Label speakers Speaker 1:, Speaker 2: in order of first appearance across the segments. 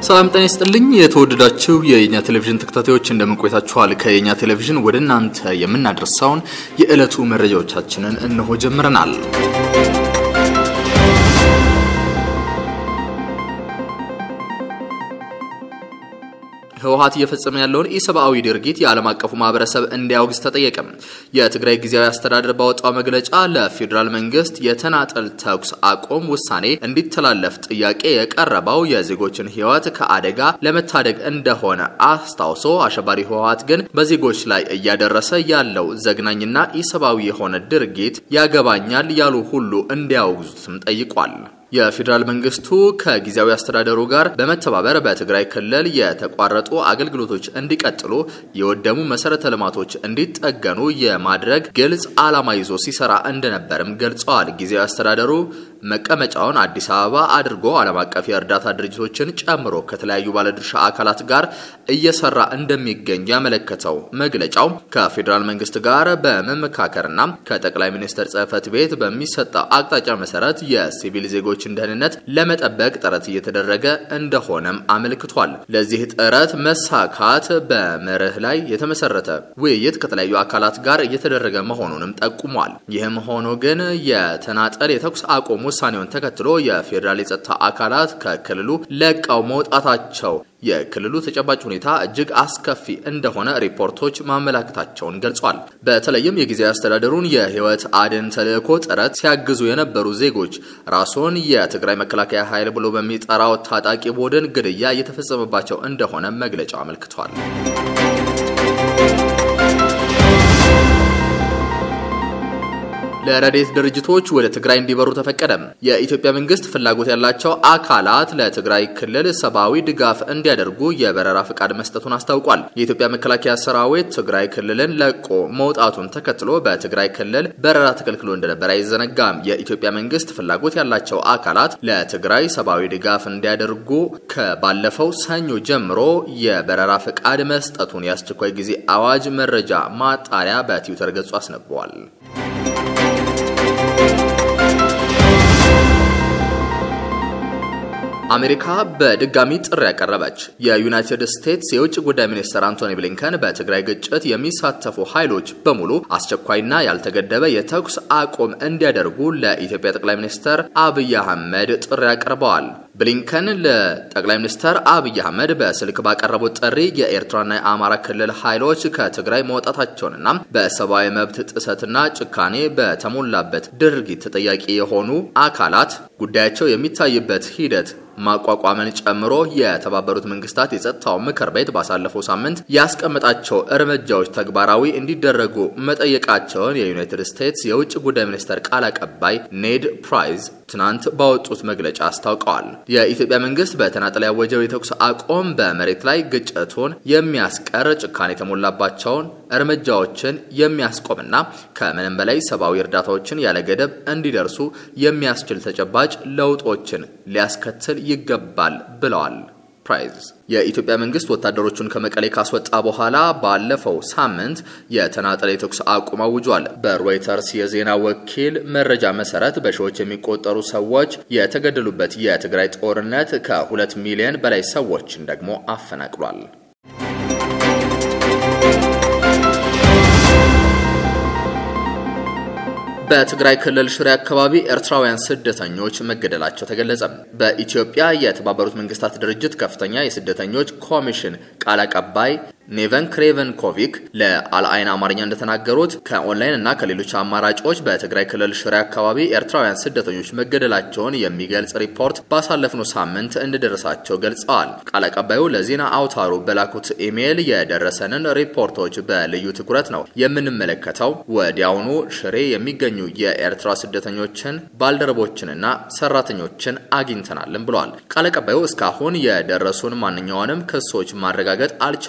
Speaker 1: ሰላም ጤና ይስጥልኝ። የተወደዳችሁ የየኛ ቴሌቪዥን ተከታታዮች እንደምን ቆይታችኋል? ከየኛ ቴሌቪዥን ወደ እናንተ የምናደርሰውን የዕለቱ መረጃዎቻችንን እነሆ ጀምረናል። ህወሀት እየፈጸመ ያለውን ኢሰብአዊ ድርጊት የዓለም አቀፉ ማህበረሰብ እንዲያወግዝ ተጠየቀ። የትግራይ ጊዜያዊ አስተዳደር ባወጣው መግለጫ ለፌዴራል መንግስት የተናጠል ተኩስ አቁም ውሳኔ እንዲተላለፍ ጥያቄ የቀረበው የዜጎችን ህይወት ከአደጋ ለመታደግ እንደሆነ አስታውሶ አሸባሪ ህወሀት ግን በዜጎች ላይ እያደረሰ ያለው ዘግናኝና ኢሰብአዊ የሆነ ድርጊት ያገባኛል ያሉ ሁሉ እንዲያወግዙትም ጠይቋል። የፌዴራል መንግስቱ ከጊዜያዊ አስተዳደሩ ጋር በመተባበር በትግራይ ክልል የተቋረጡ አገልግሎቶች እንዲቀጥሉ፣ የወደሙ መሰረተ ልማቶች እንዲጠገኑ የማድረግ ግልጽ ዓላማ ይዞ ሲሰራ እንደነበርም ገልጸዋል። ጊዜያዊ አስተዳደሩ መቀመጫውን አዲስ አበባ አድርጎ ዓለም አቀፍ የእርዳታ ድርጅቶችን ጨምሮ ከተለያዩ ባለድርሻ አካላት ጋር እየሰራ እንደሚገኝ ያመለከተው መግለጫው ከፌዴራል መንግስት ጋር በመመካከርና ከጠቅላይ ሚኒስትር ጽህፈት ቤት በሚሰጠው አቅጣጫ መሰረት የሲቪል ዜጎች ደህንነት ለመጠበቅ ጥረት እየተደረገ እንደሆነም አመልክቷል። ለዚህ ጥረት መሳካት በመርህ ላይ የተመሰረተ ውይይት ከተለያዩ አካላት ጋር እየተደረገ መሆኑንም ጠቁሟል። ይህም ሆኖ ግን የተናጠል የተኩስ አቁም ውሳኔውን ተከትሎ የፌዴራል የጸጥታ አካላት ከክልሉ ለቀው መውጣታቸው የክልሉ ተጨባጭ ሁኔታ እጅግ አስከፊ እንደሆነ ሪፖርቶች ማመላከታቸውን ገልጿል። በተለይም የጊዜያዊ አስተዳደሩን የህይወት አድን ተልዕኮ ጥረት ሲያግዙ የነበሩ ዜጎች ራሱን የትግራይ መከላከያ ኃይል ብሎ በሚጠራው ታጣቂ ቡድን ግድያ እየተፈጸመባቸው እንደሆነ መግለጫው አመልክቷል። ለረድኤት ድርጅቶች ወደ ትግራይ እንዲበሩ ተፈቀደ። የኢትዮጵያ መንግስት ፍላጎት ያላቸው አካላት ለትግራይ ክልል ሰብአዊ ድጋፍ እንዲያደርጉ የበረራ ፍቃድ መስጠቱን አስታውቋል። የኢትዮጵያ መከላከያ ሰራዊት ትግራይ ክልልን ለቆ መውጣቱን ተከትሎ በትግራይ ክልል በረራ ተከልክሎ እንደነበር አይዘነጋም። የኢትዮጵያ መንግስት ፍላጎት ያላቸው አካላት ለትግራይ ሰብአዊ ድጋፍ እንዲያደርጉ ከባለፈው ሰኞ ጀምሮ የበረራ ፍቃድ መስጠቱን የአስቸኳይ ጊዜ አዋጅ መረጃ ማጣሪያ በትዊተር ገጹ አስነብቧል። አሜሪካ በድጋሚ ጥሪ ያቀረበች። የዩናይትድ ስቴትስ የውጭ ጉዳይ ሚኒስትር አንቶኒ ብሊንከን በትግራይ ግጭት የሚሳተፉ ኃይሎች በሙሉ አስቸኳይና ያልተገደበ የተኩስ አቁም እንዲያደርጉ ለኢትዮጵያ ጠቅላይ ሚኒስትር አብይ አህመድ ጥሪ አቅርበዋል። ብሊንከን ለጠቅላይ ሚኒስትር አብይ አህመድ በስልክ ባቀረቡት ጥሪ የኤርትራና የአማራ ክልል ኃይሎች ከትግራይ መውጣታቸውንና በሰብአዊ መብት ጥሰትና ጭካኔ በተሞላበት ድርጊት ተጠያቂ የሆኑ አካላት ጉዳያቸው የሚታይበት ሂደት ማቋቋምን ጨምሮ የተባበሩት መንግስታት የጸጥታው ምክር ቤት ባሳለፈው ሳምንት ያስቀመጣቸው እርምጃዎች ተግባራዊ እንዲደረጉ መጠየቃቸውን የዩናይትድ ስቴትስ የውጭ ጉዳይ ሚኒስቴር ቃል አቀባይ ኔድ ፕራይዝ ትናንት ባወጡት መግለጫ አስታውቀዋል። የኢትዮጵያ መንግስት በተናጠል ያወጀው የተኩስ አቁም በመሬት ላይ ግጭቱን የሚያስቀር ጭካኔ የተሞላባቸውን እርምጃዎችን የሚያስቆምና ከምንም በላይ ሰብአዊ እርዳታዎችን ያለ ገደብ እንዲደርሱ የሚያስችል ተጨባጭ ለውጦችን ሊያስከትል ይገባል ብለዋል። ፕራይዝ የኢትዮጵያ መንግስት ወታደሮቹን ከመቀሌ ካስወጣ በኋላ ባለፈው ሳምንት የተናጠለ የተኩስ አቁም አውጇል። በሮይተርስ የዜና ወኪል መረጃ መሰረት በሺዎች የሚቆጠሩ ሰዎች የተገደሉበት የትግራይ ጦርነት ከሁለት ሚሊዮን በላይ ሰዎችን ደግሞ አፈናቅሏል። በትግራይ ክልል ሽሬ አካባቢ ኤርትራውያን ስደተኞች መገደላቸው ተገለጸ። በኢትዮጵያ የተባበሩት መንግስታት ድርጅት ከፍተኛ የስደተኞች ኮሚሽን ቃል አቀባይ ኔቨን ክሬቨንኮቪክ ለአልአይን አማርኛ እንደተናገሩት ከኦንላይን እና ከሌሎች አማራጮች በትግራይ ክልል ሽሬ አካባቢ ኤርትራውያን ስደተኞች መገደላቸውን የሚገልጽ ሪፖርት ባሳለፍነው ሳምንት እንደደረሳቸው ገልጸዋል። ቃል አቀባዩ ለዜና አውታሩ በላኩት ኢሜይል የደረሰንን ሪፖርቶች በልዩ ትኩረት ነው የምንመለከተው። ወዲያውኑ ሽሬ የሚገኙ የኤርትራ ስደተኞችን ባልደረቦችንና ሰራተኞችን አግኝተናልም ብለዋል። ቃል አቀባዩ እስካሁን የደረሱን ማንኛውንም ክሶች ማረጋገጥ አልቻልም፣ ነገር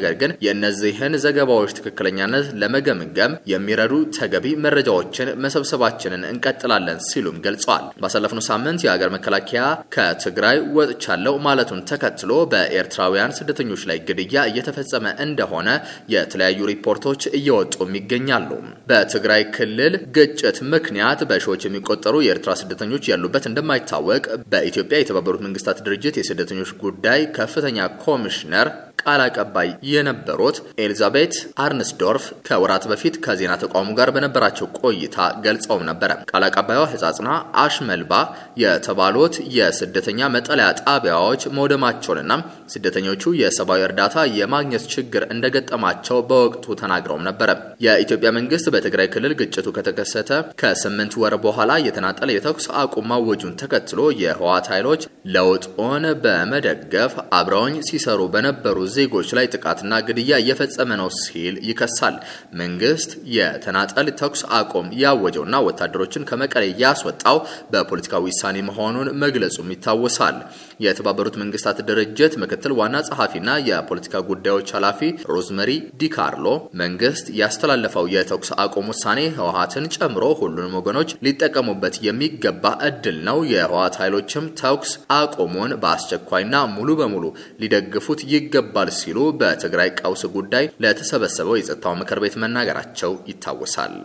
Speaker 1: ነገር ግን የእነዚህን ዘገባዎች ትክክለኛነት ለመገምገም የሚረዱ ተገቢ መረጃዎችን መሰብሰባችንን እንቀጥላለን ሲሉም ገልጸዋል። ባሳለፍነው ሳምንት የሀገር መከላከያ ከትግራይ ወጥቻለሁ ማለቱን ተከትሎ በኤርትራውያን ስደተኞች ላይ ግድያ እየተፈጸመ እንደሆነ የተለያዩ ሪፖርቶች እየወጡም ይገኛሉ። በትግራይ ክልል ግጭት ምክንያት በሺዎች የሚቆጠሩ የኤርትራ ስደተኞች ያሉበት እንደማይታወቅ በኢትዮጵያ የተባበሩት መንግስታት ድርጅት የስደተኞች ጉዳይ ከፍተኛ ኮሚሽነር ቃል አቀባይ የነበሩት ኤሊዛቤት አርንስዶርፍ ከወራት በፊት ከዜና ተቋሙ ጋር በነበራቸው ቆይታ ገልጸውም ነበረ። ቃል አቀባይዋ ህጻጽና አሽመልባ የተባሉት የስደተኛ መጠለያ ጣቢያዎች መውደማቸውንና ስደተኞቹ የሰብአዊ እርዳታ የማግኘት ችግር እንደገጠማቸው በወቅቱ ተናግረውም ነበረ። የኢትዮጵያ መንግስት በትግራይ ክልል ግጭቱ ከተከሰተ ከስምንት ወር በኋላ የተናጠለ የተኩስ አቁም ማወጁን ተከትሎ የህወሓት ኃይሎች ለውጡን በመደገፍ አብረውኝ ሲሰሩ በነበሩ ዜጎች ላይ ጥቃትና ግድያ እየፈጸመ ነው ሲል ይከሳል። መንግስት የተናጠል ተኩስ አቁም ያወጀውና ወታደሮችን ከመቀሌ ያስወጣው በፖለቲካዊ ውሳኔ መሆኑን መግለጹም ይታወሳል። የተባበሩት መንግስታት ድርጅት ምክትል ዋና ጸሐፊና የፖለቲካ ጉዳዮች ኃላፊ ሮዝመሪ ዲካርሎ መንግስት ያስተላለፈው የተኩስ አቁም ውሳኔ ህወሓትን ጨምሮ ሁሉንም ወገኖች ሊጠቀሙበት የሚገባ እድል ነው። የህወሓት ኃይሎችም ተኩስ አቁሙን በአስቸኳይና ሙሉ በሙሉ ሊደግፉት ይገባል ሲሉ በትግራይ ቀውስ ጉዳይ ለተሰበሰበው የጸጥታው ምክር ቤት መናገራቸው ይታወሳል።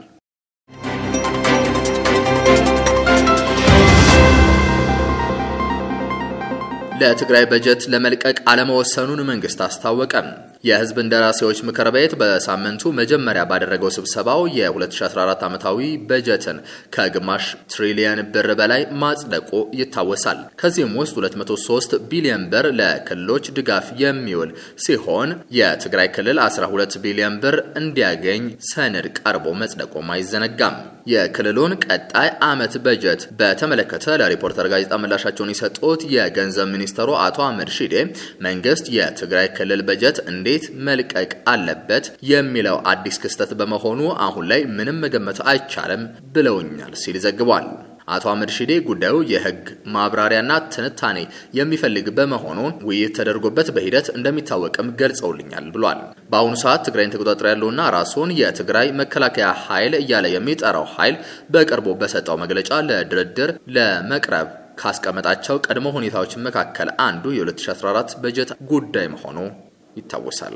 Speaker 1: ለትግራይ በጀት ለመልቀቅ አለመወሰኑን መንግስት አስታወቀ። የህዝብ እንደራሴዎች ምክር ቤት በሳምንቱ መጀመሪያ ባደረገው ስብሰባው የ2014 ዓመታዊ በጀትን ከግማሽ ትሪሊየን ብር በላይ ማጽደቁ ይታወሳል። ከዚህም ውስጥ 203 ቢሊዮን ብር ለክልሎች ድጋፍ የሚውል ሲሆን የትግራይ ክልል 12 ቢሊዮን ብር እንዲያገኝ ሰነድ ቀርቦ መጽደቁም አይዘነጋም። የክልሉን ቀጣይ ዓመት በጀት በተመለከተ ለሪፖርተር ጋዜጣ ምላሻቸውን የሰጡት የገንዘብ ሚኒስተሩ አቶ አህመድ ሺዴ መንግስት የትግራይ ክልል በጀት እንዴት መልቀቅ አለበት የሚለው አዲስ ክስተት በመሆኑ አሁን ላይ ምንም መገመት አይቻልም ብለውኛል ሲል ዘግቧል። አቶ አህመድ ሺዴ ጉዳዩ የህግ ማብራሪያና ትንታኔ የሚፈልግ በመሆኑ ውይይት ተደርጎበት በሂደት እንደሚታወቅም ገልጸውልኛል ብሏል። በአሁኑ ሰዓት ትግራይን ተቆጣጥሮ ያለውና ራሱን የትግራይ መከላከያ ኃይል እያለ የሚጠራው ኃይል በቅርቡ በሰጠው መግለጫ ለድርድር ለመቅረብ ካስቀመጣቸው ቀድሞ ሁኔታዎች መካከል አንዱ የ2014 በጀት ጉዳይ መሆኑ ይታወሳል።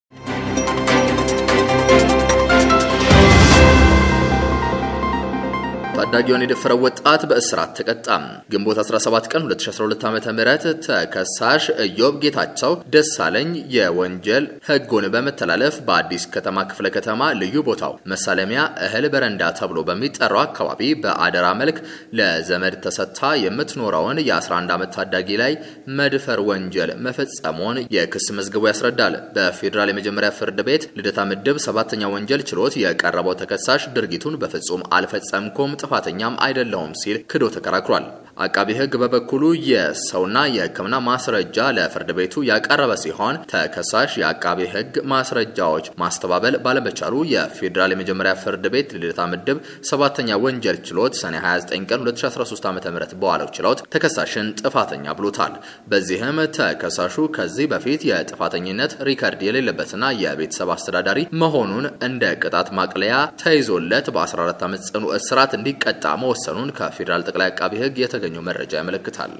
Speaker 1: ታዳጊውን የደፈረው ወጣት በእስራት ተቀጣ። ግንቦት 17 ቀን 2012 ዓ.ም ተከሳሽ ኢዮብ ጌታቸው ደሳለኝ የወንጀል ሕጉን በመተላለፍ በአዲስ ከተማ ክፍለ ከተማ ልዩ ቦታው መሳለሚያ እህል በረንዳ ተብሎ በሚጠራው አካባቢ በአደራ መልክ ለዘመድ ተሰጥታ የምትኖረውን የ11 ዓመት ታዳጊ ላይ መድፈር ወንጀል መፈጸሙን የክስ መዝገቡ ያስረዳል። በፌዴራል የመጀመሪያ ፍርድ ቤት ልደታ ምድብ ሰባተኛ ወንጀል ችሎት የቀረበው ተከሳሽ ድርጊቱን በፍጹም አልፈጸምኩም ጥፋተኛም አይደለውም ሲል ክዶ ተከራክሯል። አቃቢ ሕግ በበኩሉ የሰውና የሕክምና ማስረጃ ለፍርድ ቤቱ ያቀረበ ሲሆን ተከሳሽ የአቃቢ ሕግ ማስረጃዎች ማስተባበል ባለመቻሉ የፌዴራል የመጀመሪያ ፍርድ ቤት ልደታ ምድብ ሰባተኛ ወንጀል ችሎት ሰኔ 29 ቀን 2013 ዓ ም በዋለው ችሎት ተከሳሽን ጥፋተኛ ብሎታል። በዚህም ተከሳሹ ከዚህ በፊት የጥፋተኝነት ሪከርድ የሌለበትና የቤተሰብ አስተዳዳሪ መሆኑን እንደ ቅጣት ማቅለያ ተይዞለት በ14 ዓመት ጽኑ እስራት እንዲቀጣ መወሰኑን ከፌዴራል ጠቅላይ አቃቢ ሕግ የተገኘው መረጃ ያመለክታል።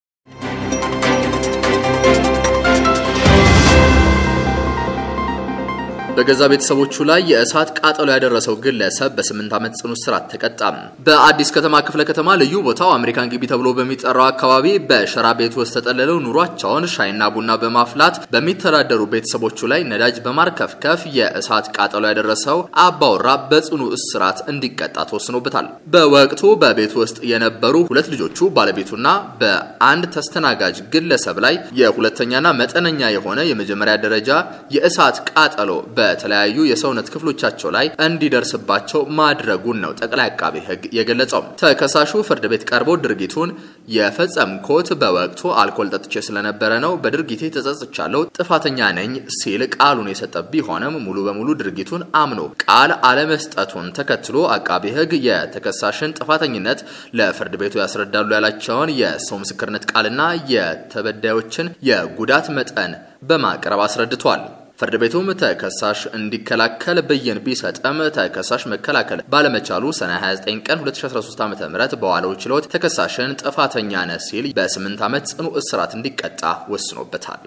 Speaker 1: በገዛ ቤተሰቦቹ ላይ የእሳት ቃጠሎ ያደረሰው ግለሰብ በስምንት ዓመት ጽኑ እስራት ተቀጣ። በአዲስ ከተማ ክፍለ ከተማ ልዩ ቦታው አሜሪካን ግቢ ተብሎ በሚጠራው አካባቢ በሸራ ቤት ውስጥ ተጠልለው ኑሯቸውን ሻይና ቡና በማፍላት በሚተዳደሩ ቤተሰቦቹ ላይ ነዳጅ በማርከፍከፍ የእሳት ቃጠሎ ያደረሰው አባወራ በጽኑ እስራት እንዲቀጣ ተወስኖበታል። በወቅቱ በቤት ውስጥ የነበሩ ሁለት ልጆቹ ባለቤቱና በአንድ ተስተናጋጅ ግለሰብ ላይ የሁለተኛና መጠነኛ የሆነ የመጀመሪያ ደረጃ የእሳት ቃጠሎ በተለያዩ የሰውነት ክፍሎቻቸው ላይ እንዲደርስባቸው ማድረጉን ነው ጠቅላይ አቃቤ ሕግ የገለጸው። ተከሳሹ ፍርድ ቤት ቀርቦ ድርጊቱን የፈጸምኩት በወቅቱ አልኮል ጠጥቼ ስለነበረ ነው፣ በድርጊቴ ተጸጽቻለሁ፣ ጥፋተኛ ነኝ ሲል ቃሉን የሰጠ ቢሆንም ሙሉ በሙሉ ድርጊቱን አምኖ ቃል አለመስጠቱን ተከትሎ አቃቤ ሕግ የተከሳሽን ጥፋተኝነት ለፍርድ ቤቱ ያስረዳሉ ያላቸውን የሰው ምስክርነት ቃልና የተበዳዮችን የጉዳት መጠን በማቅረብ አስረድቷል። ፍርድ ቤቱም ተከሳሽ እንዲከላከል ብይን ቢሰጥም ተከሳሽ መከላከል ባለመቻሉ ሰኔ 29 ቀን 2013 ዓ.ም በዋለው ችሎት ተከሳሽን ጥፋተኛ ነህ ሲል በ8 ዓመት ጽኑ እስራት እንዲቀጣ ወስኖበታል።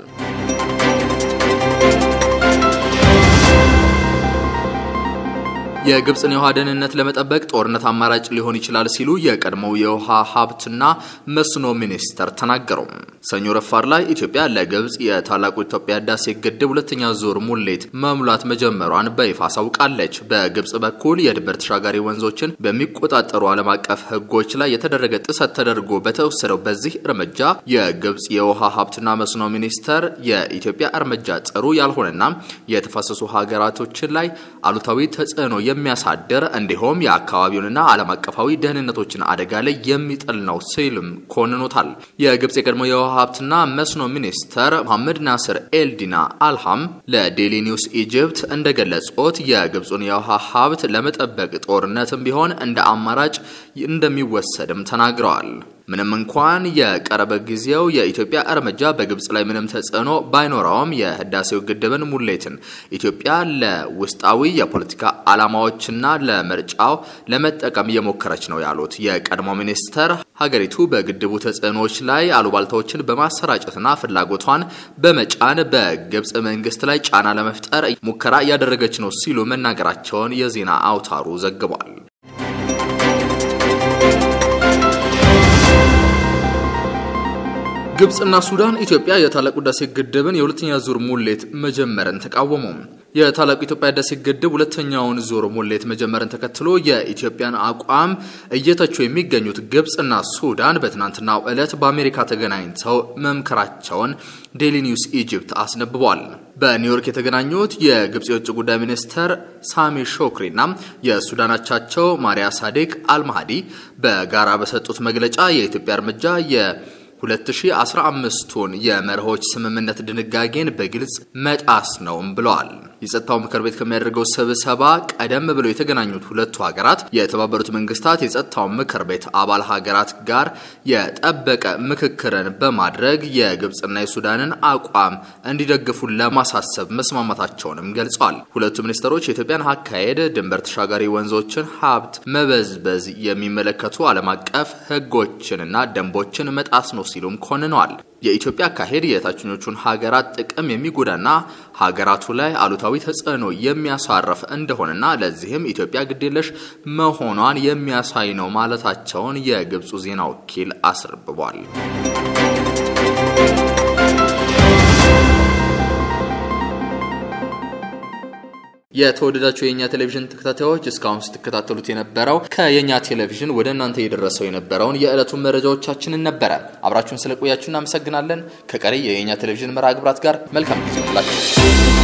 Speaker 1: የግብፅን የውሃ ደህንነት ለመጠበቅ ጦርነት አማራጭ ሊሆን ይችላል ሲሉ የቀድሞው የውሃ ሀብትና መስኖ ሚኒስተር ተናገሩ። ሰኞ ረፋር ላይ ኢትዮጵያ ለግብፅ የታላቁ ኢትዮጵያ ህዳሴ ግድብ ሁለተኛ ዙር ሙሌት መሙላት መጀመሯን በይፋ አሳውቃለች። በግብፅ በኩል የድንበር ተሻጋሪ ወንዞችን በሚቆጣጠሩ ዓለም አቀፍ ህጎች ላይ የተደረገ ጥሰት ተደርጎ በተወሰደው በዚህ እርምጃ የግብፅ የውሃ ሀብትና መስኖ ሚኒስተር የኢትዮጵያ እርምጃ ጥሩ ያልሆነና የተፋሰሱ ሀገራቶችን ላይ አሉታዊ ተጽዕኖ የሚያሳድር እንዲሁም የአካባቢውንና ዓለም አቀፋዊ ደህንነቶችን አደጋ ላይ የሚጥል ነው ሲልም ኮንኖታል። የግብፅ የቀድሞ የውሃ ሀብትና መስኖ ሚኒስተር መሐመድ ናስር ኤልዲና አልሃም ለዴሊ ኒውስ ኢጅፕት እንደገለጹት የግብፁን የውሃ ሀብት ለመጠበቅ ጦርነትም ቢሆን እንደ አማራጭ እንደሚወሰድም ተናግረዋል። ምንም እንኳን የቀረበ ጊዜው የኢትዮጵያ እርምጃ በግብፅ ላይ ምንም ተጽዕኖ ባይኖረውም የህዳሴው ግድብን ሙሌትን ኢትዮጵያ ለውስጣዊ የፖለቲካ ዓላማዎችና ለምርጫው ለመጠቀም እየሞከረች ነው ያሉት የቀድሞ ሚኒስተር ሀገሪቱ በግድቡ ተጽዕኖዎች ላይ አሉባልታዎችን በማሰራጨትና ፍላጎቷን በመጫን በግብፅ መንግስት ላይ ጫና ለመፍጠር ሙከራ እያደረገች ነው ሲሉ መናገራቸውን የዜና አውታሩ ዘግቧል። ግብፅና ሱዳን ኢትዮጵያ የታላቁ ህዳሴ ግድብን የሁለተኛ ዙር ሙሌት መጀመርን ተቃወሙ። የታላቁ ኢትዮጵያ ህዳሴ ግድብ ሁለተኛውን ዙር ሙሌት መጀመርን ተከትሎ የኢትዮጵያን አቋም እየተቹ የሚገኙት ግብፅና ሱዳን በትናንትናው ዕለት በአሜሪካ ተገናኝተው መምከራቸውን ዴሊ ኒውስ ኢጅፕት አስነብቧል። በኒውዮርክ የተገናኙት የግብፅ የውጭ ጉዳይ ሚኒስተር ሳሚ ሾክሪና የሱዳን አቻቸው ማሪያ ሳዴቅ አልማሃዲ በጋራ በሰጡት መግለጫ የኢትዮጵያ እርምጃ የ 2015ቱን የመርሆች ስምምነት ድንጋጌን በግልጽ መጣስ ነውም ብለዋል። የጸጥታው ምክር ቤት ከሚያደርገው ስብሰባ ቀደም ብለው የተገናኙት ሁለቱ ሀገራት የተባበሩት መንግስታት የጸጥታው ምክር ቤት አባል ሀገራት ጋር የጠበቀ ምክክርን በማድረግ የግብፅና የሱዳንን አቋም እንዲደግፉ ለማሳሰብ መስማማታቸውንም ገልጸዋል። ሁለቱ ሚኒስትሮች የኢትዮጵያን አካሄድ ድንበር ተሻጋሪ ወንዞችን ሀብት መበዝበዝ የሚመለከቱ ዓለም አቀፍ ሕጎችንና ደንቦችን መጣስ ነው ሲሉም ኮንነዋል። የኢትዮጵያ አካሄድ የታችኞቹን ሀገራት ጥቅም የሚጎዳና ሀገራቱ ላይ አሉታዊ ተጽዕኖ የሚያሳርፍ እንደሆነና ለዚህም ኢትዮጵያ ግዴለሽ መሆኗን የሚያሳይ ነው ማለታቸውን የግብፁ ዜና ወኪል አስረብቧል። የተወደዳችሁ የእኛ ቴሌቪዥን ተከታታዮች እስካሁን ስትከታተሉት የነበረው ከየእኛ ቴሌቪዥን ወደ እናንተ የደረሰው የነበረውን የዕለቱን መረጃዎቻችንን ነበረ። አብራችሁን ስለቆያችሁ እናመሰግናለን። ከቀሪ የየእኛ ቴሌቪዥን መርሃ ግብራት ጋር መልካም ጊዜ ይሁንላችሁ።